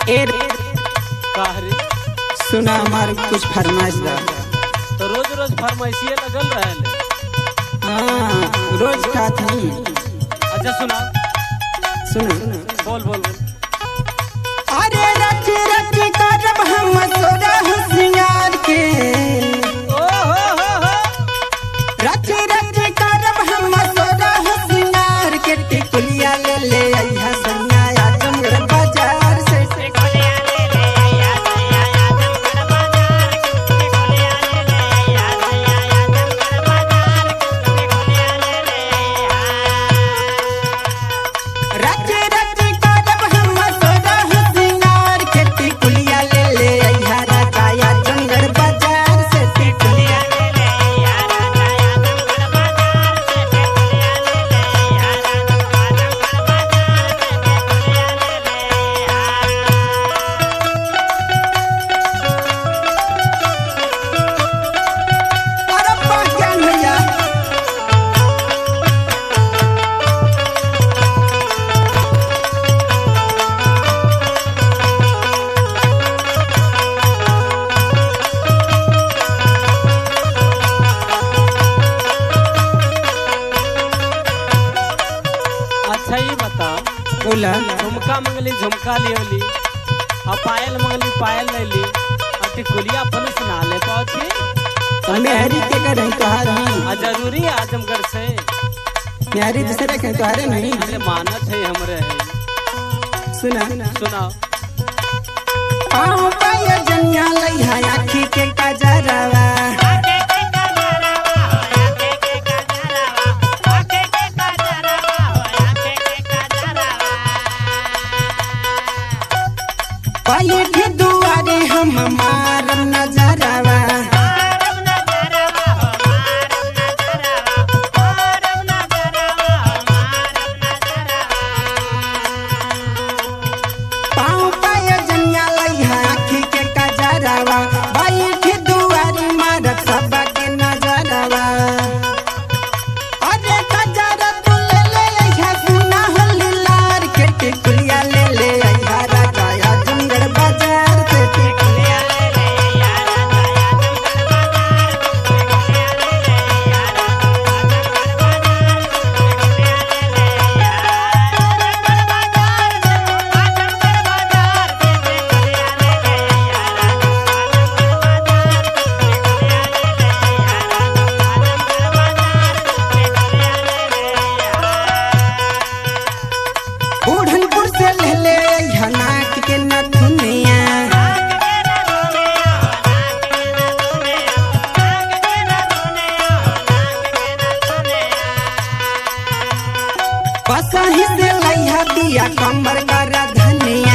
ए रे, कहरी सुना हमार कुछ फरमाइश दा तो रोज रोज फरमाइशिए लगल रहले हाँ रोज खात हई अच्छा सुना सुना बोल बोल बोल अरे रच रच करब हम तोरा होशियार के ओ हो हो हो रच रच करब हम तोरा होशियार के टिकुलिया ले ले अइहा सैया आजमगढ़ बाजार से रच रच करब हम तोरा होशियार के टिकुलिया ले ले अइहा राजा आजमगढ़ बाजार से टिकुलिया अरे पाँच ज्ञान भैया अच्छा ये बताओ बोला झुमका मंगली झुमका लियोली और पायल मंगली पायल लेली और टिकुलिया अपन सुना ले पाती मेहरी के करें तोहार नहीं आ जरूरी है आजमगढ़ से मेहरी दूसरे के तोहारे नहीं अरे मानत है हमरे है सुना सुनाओ पाँव पाया जनिया लइहा आखी के कजरवा पाये के दुआरे हम मारम नजरवा पाँव पाया जनिया लइहा आखी के कजरवा पाये के दुआरे मारब सब के नजरवा अरे कजरा तू ले ले अइहा सुना होली लार के टिकुलिया ले ले अइहा राजा आजमगढ़ बाजार से टिकुलिया बूढ़नपुर से ले ले अइहा नाक के नथुनिया पसही से लइहा दिया कमर कर धनिया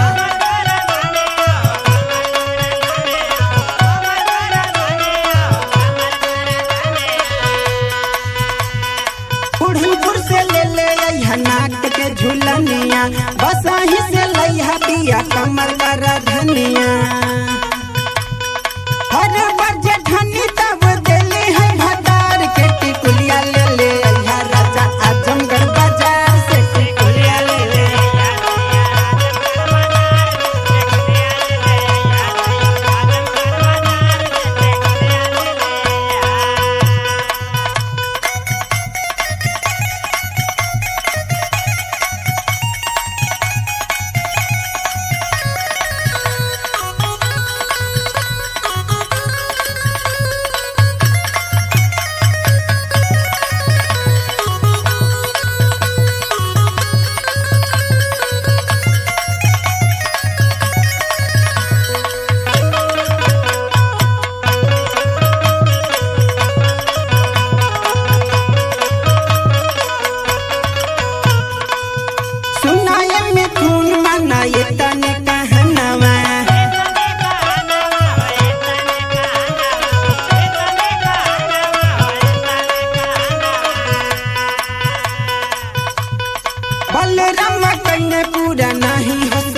बूढ़नपुर से ले ले अइहा नाक के झुलनिया बसही से लइहा दिया कमर कर धनिया हर बजे धनी तब देली है भदार के टिकुलिया ले ले अइहा राजा आजमगढ़ बाजार से टिकुलिया ले ले सुनाए मिथुन मनाए तने कहनवा बलराम कन्ने पूरा नहीं हो